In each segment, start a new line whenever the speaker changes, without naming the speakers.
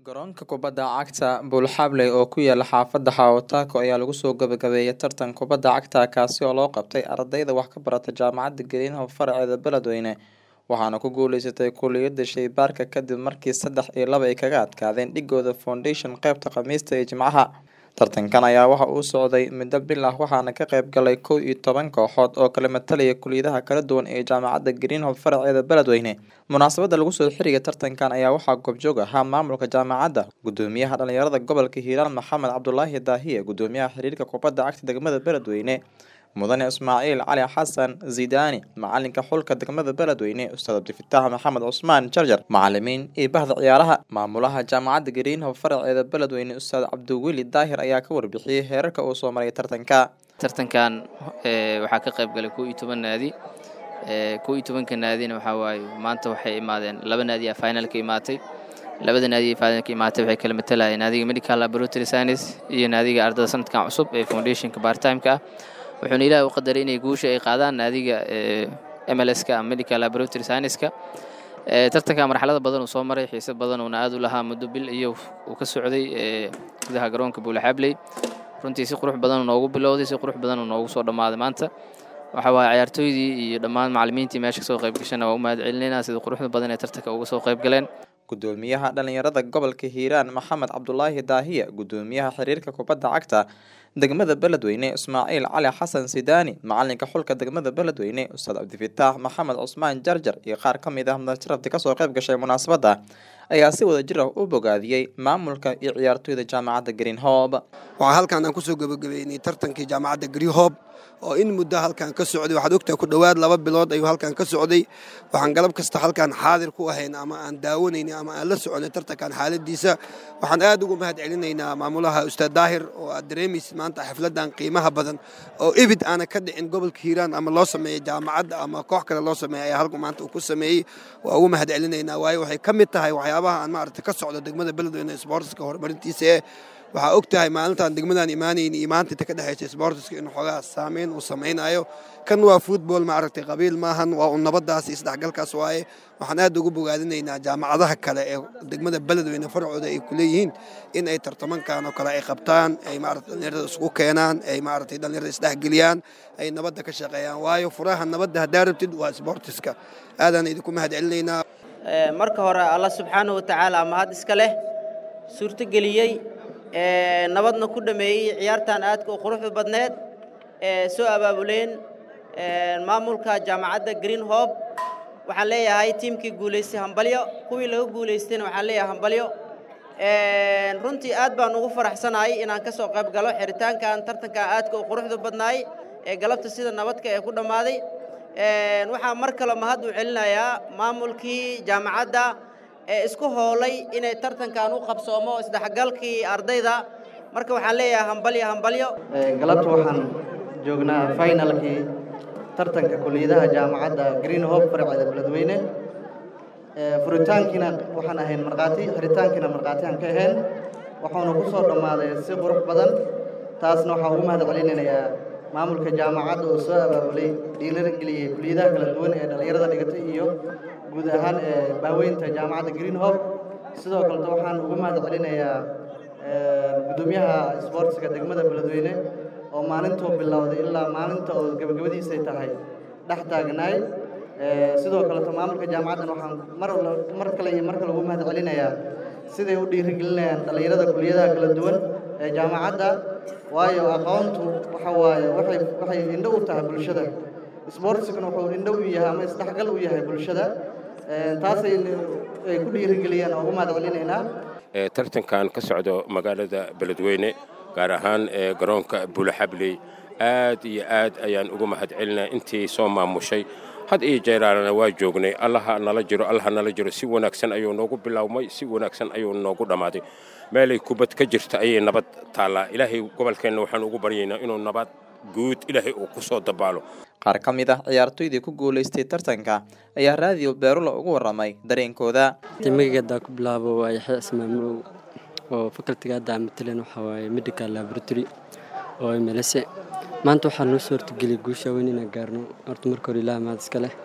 Garoonka kubadda cagta Bullhabley oo ku yaala xaafadda Hawo-Tako ayaa lagu soo gabagabeeyay tartan kubadda cagta kaasi oo loo qabtay ardayda wax ka barata Jaamacadda Greenhow faraceeda Beledweyne waxaana ku guuleysatay kulliyadda shaybaarka kadib markii saddex iyo laba ay kaga adkaadeen dhigooda Foundation qaybta Khamiista iyo Jimcaha tartankan ayaa waxa uu socday muddo bil ah waxaana ka qayb galay kow iyo toban kooxood oo kala matalaya kulliyadaha kala duwan ee Jaamacadda Greenhow faraceeda Beledweyne munaasabadda lagu soo xiriga tartankan ayaa waxaa goobjoog ahaa maamulka jaamacadda gudoomiyaha dhalinyarada gobolka Hiiraan Maxamed Cabdulaahi Daahiye gudoomiyaha xiriirka kubadda cagta degmada Beledweyne mudane Ismaaciil Cali Xasan Zidaani macalinka xulka degmada Beledweyne Ustaad Cabdifitaax Maxamed Cusmaan Jarjar macalimiin iyo bahda ciyaaraha maamulaha jaamacadda Greenhow faraceeda Beledweyne Ustaad Cabdiweli Daahir ayaa ka warbixiyey heerarka uu soo maray tartanka
tartankan waxaa ka qayb galay kow iyo toban naadi kow iyo tobanka naadina waxaa waaye maanta waxay imaadeen laba naadi a finalka imaatay labada naadi finalka imaatay waxay kala matalayeen naadiga medical laboratory science iyo naadiga ardada sanadkan cusub ee foundationka bartimeka ah wuxuuna ilaah u qadaray inay guusha ay qaadaan naadiga mlska medical laboratory scienceska tartanka marxalada badan uu soo maray xiise badan uuna aad u lahaa muddo bil iyo uu ka socday gudaha garoonka buulaxabley runtii si qurux badan noogu bilowday si qurux badan noogu soo dhammaaday maanta waxa waaye ciyaartooydii iyo dhammaan macalimiintii meesha kasoo qayb gashana waa u mahad celinayna sida quruxda badan ee tartanka uga soo qayb galeen
gudoomiyaha dhalinyarada gobolka hiiraan maxamed cabdulaahi daahiye gudoomiyaha xiriirka kubadda cagta degmada beledweyne ismaaciil cali xasan sidaani macalinka xulka degmada beledweyne ustaad cabdifitaax maxamed cusmaan jarjar iyo qaar ka mid ah mudajarabti kasoo qayb gashay munaasabadda ayaa si wada jir ah u bogaadiyey maamulka iyo ciyaartooyda jaamacadda greenhob
waxaa halkan aan kusoo gabagabeynay tartankii jaamacadda greenhob oo in muddo halkan ka socday waxaad ogtahay ku dhowaad laba bilood ayuu halkan ka socday waxaan galab kasta halkan xaadir ku ahayn ama aan daawanaynay ama aan la soconay tartankan xaaladiisa waxaan aad ugu mahad celinaynaa maamulaha ustaad daahir oo aad dareemaysid maanta xafladan qiimaha badan oo ibid aana ka dhicin gobolka hiiraan ama loo sameeyey jaamacadda ama koox kale loo sameeyey ayaa halku maanta uu ku sameeyey waa ugu mahad celinaynaa waayo waxay ka mid tahay waxyaabaha aan maaragta ka socdo degmada beledweyne sportska horumarintiisa ee waxaa og tahay maalintaan degmadaan imaanayn iyo maanta inta ka dhexaysa sportiska inuu xoogaa saameyn uu samaynayo kan waa futbol maaragtay qabiil maahan waa un nabadaas iyo isdhexgalkaas waaye waxaan aad ugu bogaadinaynaa jaamacadaha kale ee degmada beledweyne farcooda ay ku leeyihiin in ay tartamankan oo kale ay qabtaan ay maaragtay dhallinyarada isku keenaan ay maaragtay dhallinyarada isdhexgeliyaan ay nabadda ka shaqeeyaan waayo furaha nabadda haddaa rabtid waa sportiska aadaan idinku mahad celinaynaa
marka hore alla subxaanahu watacaala mahad iska leh suurtogeliyey nabadna ku dhameeyey ciyaartan aadka u quruxda badneed ee soo abaabuleen maamulka jaamacadda green hob waxaan leeyahay tiimkii guulaystay hambalyo kuwii laga guulaystayna waxaan leeyahay hambalyo runtii aad baan ugu faraxsanahay inaan ka soo qayb galo xiritaankan tartankan aadka u quruxda badnaay ee galabta sida nabadka ee ku dhammaaday waxaa mar kale mahad u celinayaa maamulkii jaamacadda ee isku hoolay inay tartankan u qabsoomo isdhexgalkii ardayda marka waxaan leeyahay hambalyo hambalyo
galabta waxaan joognaa finalkii tartanka kuliyadaha jaamacadda green hope farceeda beledweyne furitaankiina waxaan ahayn markhaati xiritaankiina markhaati aan ka ahayn waxauna ku soo dhammaaday si qurux badan taasna waxaan ugu mahad celinayaa maamulka jaamacadda oo soo abaabulay dhiilana geliyey kuliyadaha kala duwan ee dhallinyarada dhigatay iyo guud ahaan ee baaweynta jaamacadda green hope sidoo kaleta waxaan ugu mahad celinayaa gudoomiyaha sboortiska degmada beledweyne oo maalintuu bilowday ilaa maalinta oo gabagabadiisay tahay dhex taagnaay sidoo kaleto maamulka jaamacaddan waxaan mar mar kale iyo mar kale ugu mahad celinayaa siday u dhiirigelinayaan dhallinyarada kuliyadaha kala duwan ee jaamacadda waayo aqoontu waxa waaye waxay waxay indho u tahay bulshada sboortskana wuxuu indho u yahay ama isdhexgal u yahay bulshada taasay ay ku dhiirigeliyaan oo ugu mahad celinaynaa
tartankan ka socdo magaalada beledweyne gaar ahaan ee garoonka buulaxabley aad iyo aad ayaan ugu mahad celinaa intii soo maamushay had iyo jeeraanana waa joognay allaha nala jiro allaha nala jiro si wanaagsan ayuu noogu bilowmay si wanaagsan ayuu noogu dhammaaday meelay kubad ka jirta ayay nabad taallaa ilaahay gobolkeenna waxaan ugu baryaynaa inuu nabad guud ilaahay uu ku soo dabaalo
qaar ka mid ah ciyaartooydii ku guulaystay tartanka ayaa raadiyo beerula ugu warramay dareenkooda
magageedaa ku bilaabo waa yaxya ismaamow oo fakaltiga hadda aan mataleen waxaa waaye medical laboratory oo mlse maanta waxaa noo soo hortageliyay guusha weyn inaan gaarno horta marka hore ilaah mahad iska leh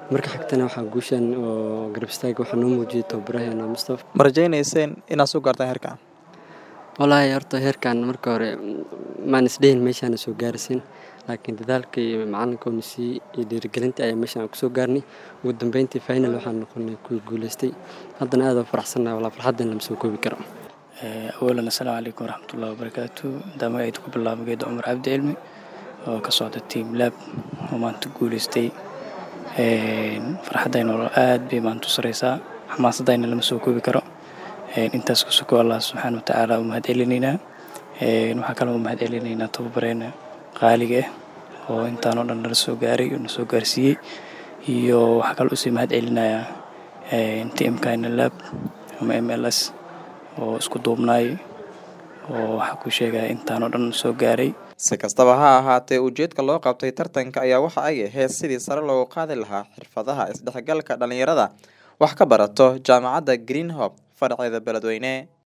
marka xigtana waxaa guushan oo garab istaaga waxaa noo muujiyey tababaraheena mustafa
ma rajaynayseen inaad soo gaartaan heerkan
wallaahi horta heerkan marka hore maan isdhehin meeshaana soo gaarsiin laakiin dadaalka iyo macalinka oo nasiiyey iyo dhiirigelinta ayaa meeshaan kusoo gaarnay ugu dambeyntii final waxaan noqonay kuwii guuleystay haddana aad oo faraxsannahay walaa farxaddan lama soo koobi karo
awalan assalaamu calaykum waraxmatullahi wabarakaatu daamagayda ku bilaaba geeda cumar cabdi cilmi oo ka socda team lab oo maanta guuleystay farxaddayna aad bay maanta u sareysaa xamaasadayna lama soo koobi karo intaas ku suko allah subxaana watacaala u mahad celinaynaa waxaa kaloo u mahad celinaynaa tababareena qaaliga ah oo intaanoo dhan nala soo gaaray oo na soo gaarsiiyey iyo waxaa kaloo usii mahad celinayaa tmkina lab ama m l s oo isku duubnaay oo waxaa ku sheegaya intaanoo dhan soo gaaray
si kastaba ha ahaatee ujeedka loo qabtay tartanka ayaa waxa ay ahayd sidii sare loogu qaadi lahaa xirfadaha isdhexgalka dhalinyarada wax ka barato jaamacadda greenhope faraceeda beledweyne